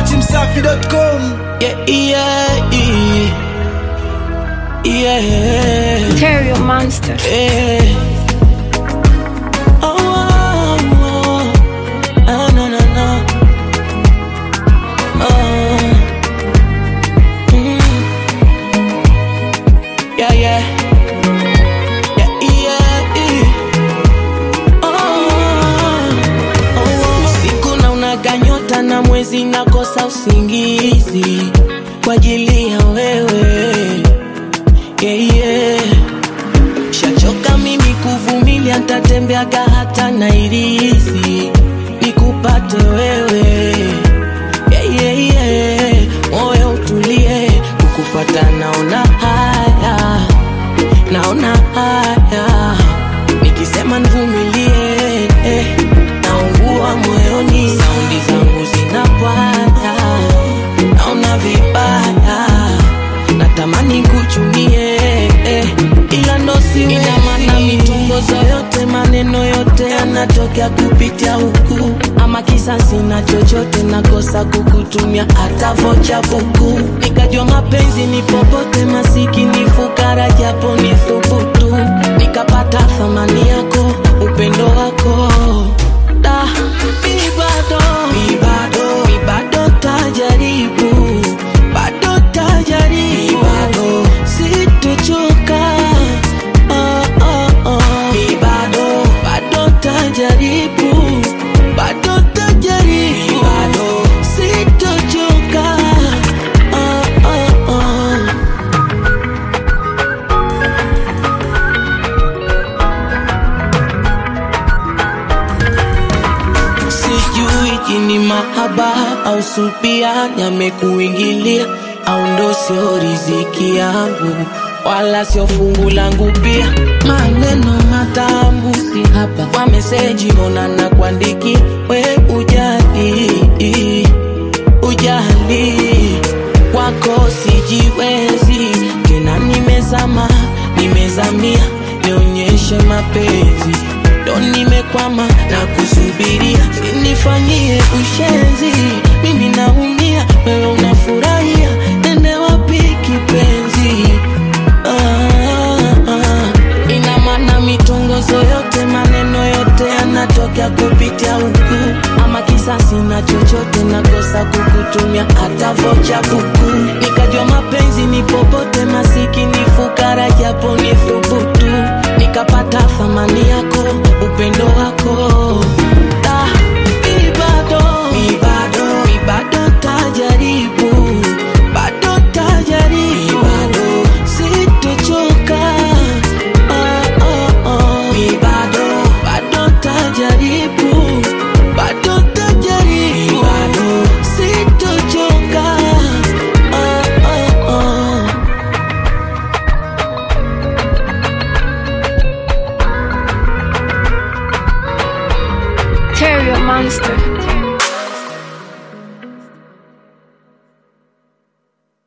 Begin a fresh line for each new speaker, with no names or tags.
datimsafi.com
Yeah, yeah, yeah. Yeah.
Terrio Monster.
Yeah. Oh, oh, oh. Ah, no, no, no. Oh. Mm. Yeah, yeah. Yeah, yeah, yeah. Oh, oh, oh. Usiku na unaga nyota na mwezi nakosa usingizi kwa ajili ya wewe yeah, yeah. Shachoka mimi kuvumilia, ntatembeaga hata Nairisi nikupate wewe yeah, yeah, yeah. Moyo utulie, kukufata naona haya, naona haya, nikisema nivumilie eh, naungua moyoni, saundi zangu zinapwaya, naona vibaya natamani kuchunie eh, ila ndo siwe. Ina maana mitongozo yote maneno yote yanatokea kupitia huku, ama kisasi na chochote nakosa kukutumia hata vocha buku. Nikajua mapenzi ni popote, masikini fukara, japo ni thubutu, nikapata thamani yako, upendo wako da mi bado mi bado mi bado tajaribu bado tajaribu bado sitochoka oh, oh, oh. mi bado bado tajaribu bado tajaribu mi bado sitochoka oh, oh, oh. sijui jini mahaba au supia yamekuingilia au ndo sio riziki yangu wala sio fungu langu pia maneno matamu si hapa kwa meseji mbona na kuandiki we ujali ujali wako sijiwezi tena nimezama nimezamia nionyeshe mapenzi ndo nimekwama na kusubiria sinifanyie ushenzi mimi naumia wewe unafurahia nende wapi kipenzi ah, ah. ina maana mitongozo yote maneno yote yanatokea kupitia huku ama kisasi na chochote nakosa kukutumia hata vocha buku nikajua mapenzi ni popote masikini fukara japo ni thubutu nikapata thamani yako upendo wako ah, mi bado mi bado mi bado tajaribu bado tajaribu mi bado sitochoka oh, oh, oh. mi bado bado tajaribu bado tajaribu mi bado sitochoka oh, oh, oh.
Terrio Monster.